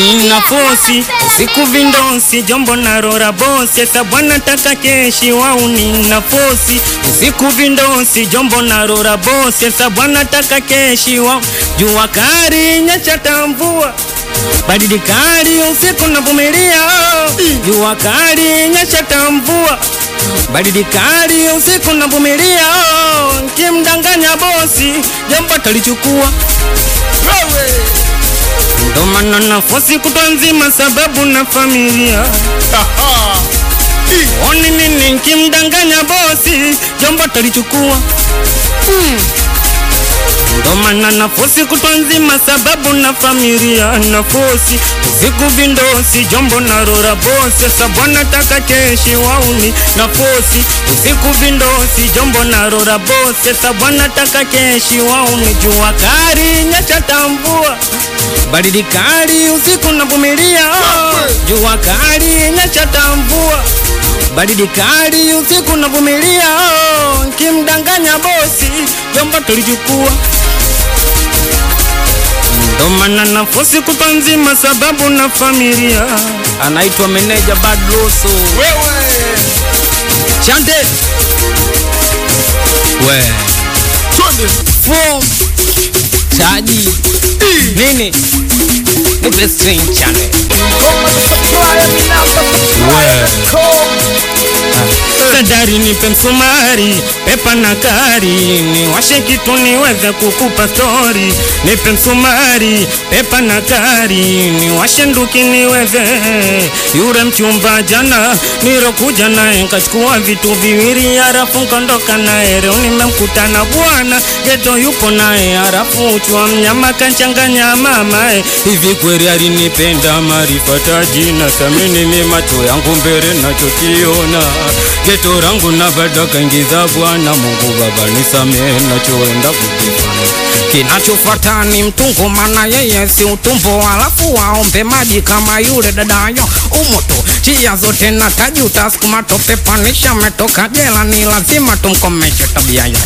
nina fosi siku vindosi jombo na rora bosi esa bwana taka keshi wau nina fosi usiku vindosi jombo na rora bosi esa bwana taka keshi wau jua kari nyesha tamvua baridi kali usiku navumilia jua kali nyesha tamvua baridi kali usiku navumilia kimdanganya bosi jombo talichukua ndo maana nafosi kutwa nzima sababu na familia oni nini kimdanganya bosi jombo talichukua ndo maana nafosi kutwa nzima sababu na familia nafosi usiku vindosi jombo na rora bosi sasa bwana taka keshi wauni nafosi usiku vindosi jombo na rora bosi sasa bwana taka keshi wauni jua kari nyesha tambua baridi kali usiku navumilia jua kali nyesha tambua baridi kali usiku navumilia kimdanganya bosi jombo tulichukua ndo maana nafosi kupa nzima sababu na familia anaitwa meneja badroso Wewe chante we twende form chaji nini nipe string chane sadari nipe msumari pepa na kari niwashe kitu niweze kukupa stori nipe msumari pepa na kari niwashe nduki niweze yure mchumba jana nirokuja naye nkachukua vitu viwili harafu nkondoka naye leo nimemkuta na bwana geto yupo naye harafu chwa mnyama kanchanganya mamae hivi kweli alinipenda marifata jina samini mi macho yangu mbele nachokiona geto rangu na bado kaingiza bwana mungu baba nisamee nachoenda kukifanya kinachofuata ni mtungo mana yeye si utumbo alafu waombe maji kama yule dadayo umoto chia zote na tajuta sukuma tope panisha metoka jela ni lazima tumkomeshe tabia yake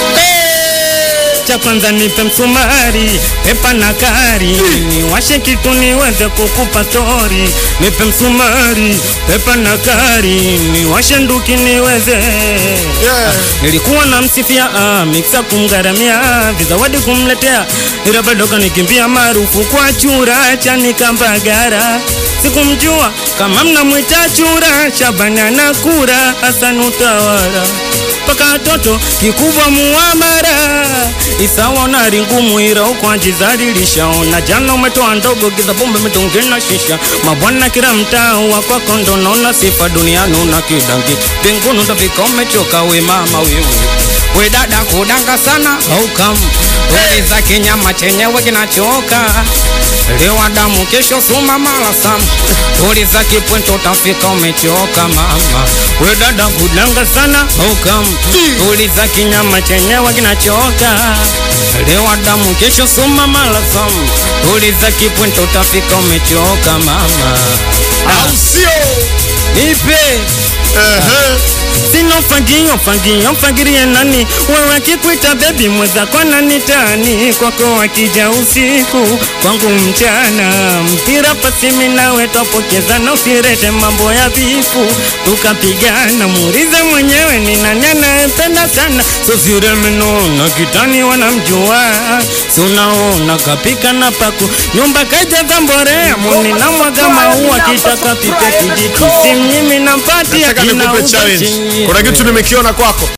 cha kwanza nipe msumari pepa na kari niwashe kitu niweze kukupa stori nipe msumari pepa na kari niwashe nduki niweze Yeah. nilikuwa na msifia ah, miksa kumgharamia vizawadi kumletea ila bado kanikimbia maarufu kwa chura cha nikambagara sikumjua kama mnamwita chura shabani anakura hasan utawara mpaka toto kikubwa muamara isawa nari ngumu ira ukwajizalilishaona jana umetoa ndogo giza bombe mitungina shisha mabwana kila mtaa wa kwako ndo naona sifa duniani una kidangi mbinguni utafika umechoka we mama wewe we dada kudanga sana haukam hey. za kinyama chenyewe kinachoka lewa damu kesho suma mala sam uliza kipwento utafika umechoka mama we dada kudanga sana haukam uliza kinyama chenyewe kinachoka lewa damu kesho suma mala sam uliza kipwento utafika umechoka mama au sio nipe Ehe. sina ufagio fagio fagirie nani wewe akikuita bebi mwezako nanitani kwako akija usiku kwangu mchana mpira pasimi nawe twapokezana usirete mambo ya vifu tukapigana muulize mwenyewe ni nani anayependa sana sosiremenoona kitani wanamjua si unaona kapika na paku nyumba kajaza mborea muni na mwaga maua kitaka pipe kijiti simnyimi nampatia nataka nikupe kinauza challenge chenyewe. kuna kitu nimekiona kwako